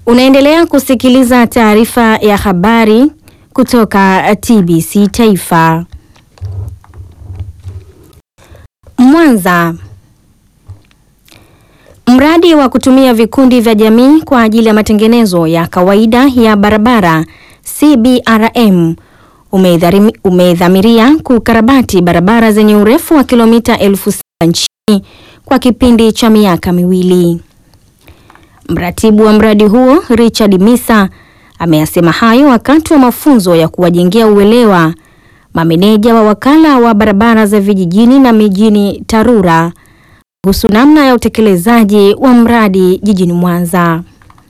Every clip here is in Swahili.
Unaendelea kusikiliza taarifa ya habari kutoka TBC Taifa. Mwanza. Mradi wa kutumia vikundi vya jamii kwa ajili ya matengenezo ya kawaida ya barabara CBRM umedharimi- umedhamiria kukarabati barabara zenye urefu wa kilomita elfu saba nchini kwa kipindi cha miaka miwili. Mratibu wa mradi huo Richard Misa ameyasema hayo wakati wa mafunzo ya kuwajengea uelewa mameneja wa wakala wa barabara za vijijini na mijini TARURA kuhusu namna ya utekelezaji wa mradi jijini Mwanza.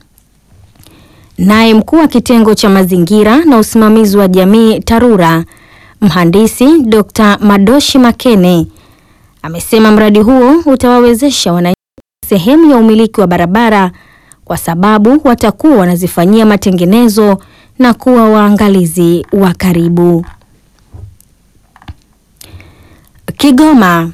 Naye mkuu wa kitengo cha mazingira na usimamizi wa jamii TARURA, mhandisi Dr. Madoshi Makene amesema mradi huo utawawezesha wananchi sehemu ya umiliki wa barabara kwa sababu watakuwa wanazifanyia matengenezo na kuwa waangalizi wa karibu. Kigoma.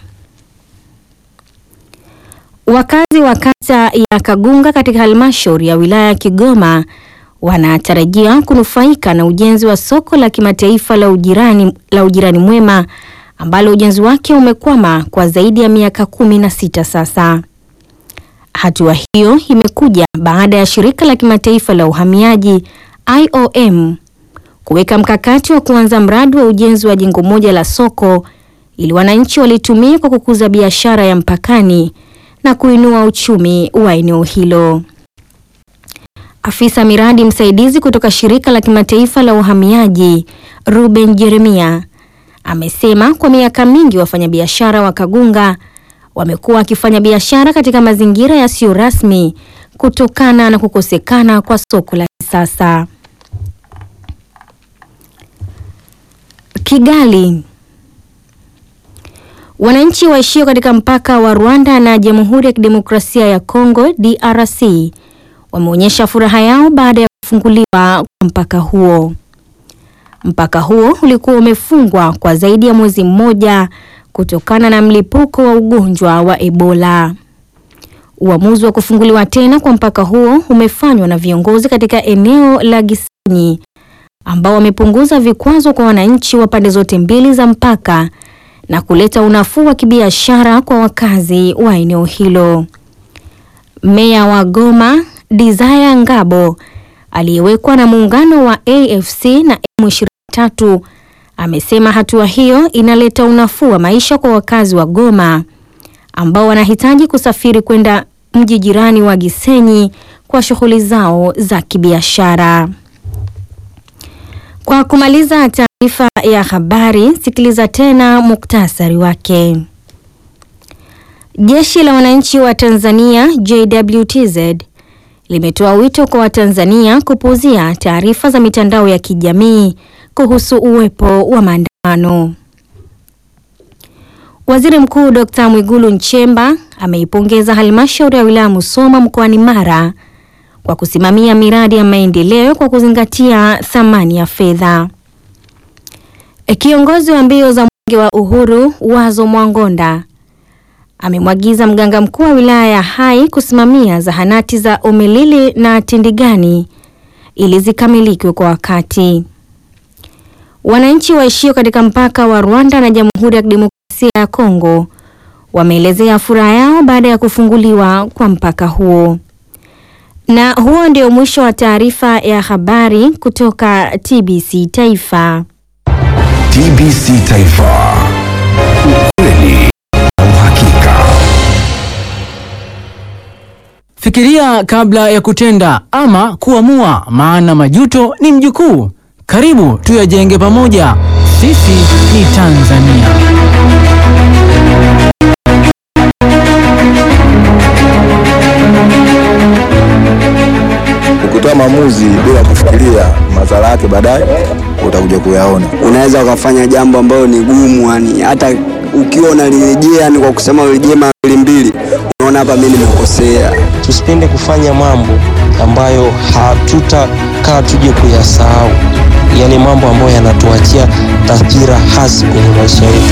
Wakazi wa kata ya Kagunga katika halmashauri ya wilaya ya Kigoma wanatarajia kunufaika na ujenzi wa soko la kimataifa la ujirani, la ujirani mwema ambalo ujenzi wake umekwama kwa zaidi ya miaka kumi na sita sasa. Hatua hiyo imekuja baada ya shirika la kimataifa la uhamiaji IOM kuweka mkakati wa kuanza mradi wa ujenzi wa jengo moja la soko ili wananchi walitumia kwa kukuza biashara ya mpakani na kuinua uchumi wa eneo hilo. Afisa miradi msaidizi kutoka shirika la kimataifa la uhamiaji Ruben Jeremia amesema kwa miaka mingi wafanyabiashara wa Kagunga wamekuwa wakifanya biashara katika mazingira yasiyo rasmi kutokana na kukosekana kwa soko la kisasa. Kigali. Wananchi waishio katika mpaka wa Rwanda na Jamhuri ya Kidemokrasia ya Kongo DRC wameonyesha furaha yao baada ya kufunguliwa kwa mpaka huo. Mpaka huo ulikuwa umefungwa kwa zaidi ya mwezi mmoja kutokana na mlipuko wa ugonjwa wa Ebola. Uamuzi wa kufunguliwa tena kwa mpaka huo umefanywa na viongozi katika eneo la Gisenyi ambao wamepunguza vikwazo kwa wananchi wa pande zote mbili za mpaka na kuleta unafuu wa kibiashara kwa wakazi wa eneo hilo. Meya wa Goma Desire Ngabo aliyewekwa na muungano wa AFC na M23 amesema hatua hiyo inaleta unafuu wa maisha kwa wakazi wa Goma ambao wanahitaji kusafiri kwenda mji jirani wa Gisenyi kwa shughuli zao za kibiashara. Kwa kumaliza taarifa ya habari, sikiliza tena muktasari wake. Jeshi la Wananchi wa Tanzania JWTZ limetoa wito kwa Watanzania kupuuzia taarifa za mitandao ya kijamii kuhusu uwepo wa maandamano. Waziri Mkuu Dr. Mwigulu Nchemba ameipongeza halmashauri ya wilaya Musoma mkoani Mara kwa kusimamia miradi ya maendeleo kwa kuzingatia thamani ya fedha. Kiongozi wa mbio za Mwenge wa Uhuru Wazo Mwangonda amemwagiza mganga mkuu wa wilaya ya Hai kusimamia zahanati za Omilili na Tindigani ili zikamilike kwa wakati. Wananchi waishio katika mpaka wa Rwanda na Jamhuri ya Kidemokrasia ya Kongo wameelezea furaha yao baada ya kufunguliwa kwa mpaka huo. Na huo ndio mwisho wa taarifa ya habari kutoka TBC Taifa. TBC Taifa. Ukweli na uhakika. Fikiria kabla ya kutenda ama kuamua, maana majuto ni mjukuu. Karibu tuyajenge pamoja. Sisi ni Tanzania. Ukitoa maamuzi bila kufikiria madhara yake baadaye utakuja kuyaona. unaweza ukafanya jambo ambalo ni gumu, yani hata ukiwa unalirejea, yani kwa kusema urejee mara mbili mbili, unaona hapa mimi nimekosea. tusipende kufanya mambo ambayo hatutakaa tuje kuyasahau, yale mambo ambayo yanatuachia taswira hasi kwenye maisha yetu.